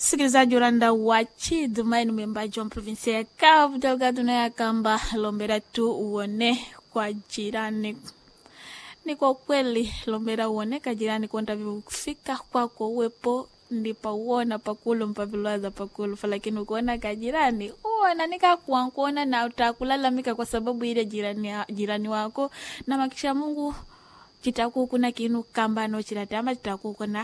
msikilizaji uranda wa chidumaini mwimbaji wa provinsia ya Cabo Delgado naye akamba lombera tu uone kwa jirani ni kwa kweli lombera uoneka jirani kwenda kufika kwako uwepo ndipa uona pakulu mpavilwaza pakulu lakini ukuona kajirani uona nikakuwa kuona na utakulalamika kwa sababu ile jirani, jirani wako na makisha Mungu chitaku kuna kinu kamba no chilate ama chitaku kuna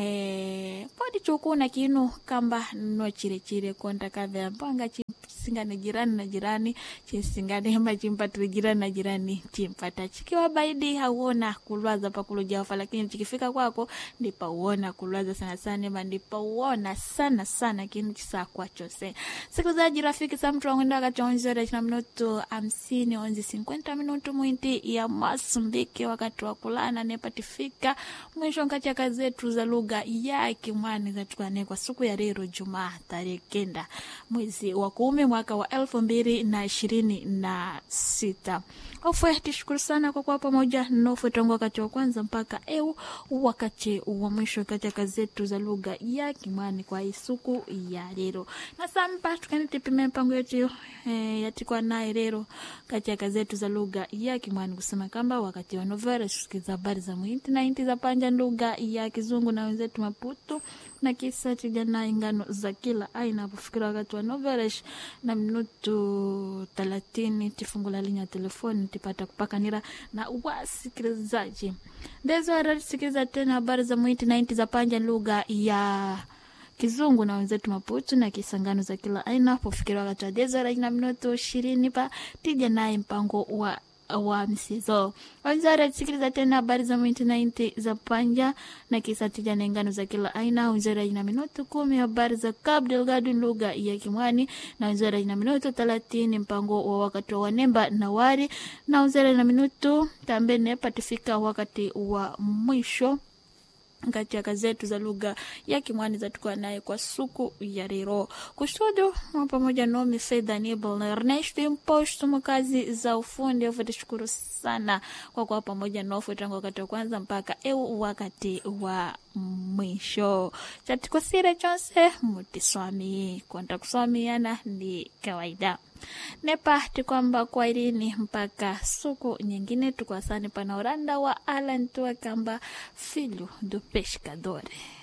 eh podi chukuna kinu kamba no chile chile konta kave mpanga singane jirani na jirani chisingane ama chimpatire jirani na jirani chimpata chikiwa baidi hauona kulwaza pakulujaofa lakini chikifika kwako ndipa uona kulwaza sana sana ema ndipa uona sana sana kinu chisakwa chose sikilizaji rafiki sa mtu wangwenda wakati onzi ora china minutu hamsini onzi sinkwenta minutu mwinti ya masumbiki wakati wa kulana nepatifika mwisho nkati ya kazi zetu za lugha ya kimwani zatukane kwa siku ya leo Jumaa tarehe kenda mwezi wa kumi mwaka wa elfu mbili na ishirini na sita. Ofwe tishukuru sana kwa kuwa pamoja nofwe tangu wakati wa kwanza mpaka eu wakati wa mwisho kati ya kazi zetu za lugha ya kimwani kwa hii siku ya leo. Na sampa tukanitipime mpango yetu e, yatikwa naye leo kati ya kazi zetu za lugha ya kimwani kusema kwamba wakati wa novela tusikiza habari za muhinti na inti za panja lugha ya kizungu na wenzetu Maputo na kisa tijana ingano za kila aina apofikira wakati wa noveresh na minutu thelathini tifungula linya telefoni tipata kupakanira na wasikilizaji ndezo aratisikiliza tena habari za muhiti na inti za panja lugha ya kizungu na wenzetu Maputo na kisangano za kila aina pofikira wakati wa dezora na minutu ishirini pa tija naye mpango wa wa msizo wazara sikiliza tena habari za mwinti na inti za panja na kisa tija na ngano za kila aina wizara ina minuto kumi habari za Cabo Delgado lugha ya Kimwani na wizara ina minuto thelathini mpango wa wakati wa wanemba na wari na wizara ina minuto tambene patifika wakati wa mwisho kati ya kazi zetu za lugha ya Kimwani zatukuwa naye kwa suku ya leo kustudio pamoja nomi Fedha Nibel na Ernest Imposto makazi za ufundi afu tashukuru sana kwa kuwa pamoja nofu tangu wakati wa kwanza mpaka eu wakati wa mwisho chatikosire chonse mutiswami kwenda kuswamiana ni kawaida nepati kwamba kwa irini mpaka suku nyingine tukwasani pana uranda wa alan tuwa kamba filho do pescador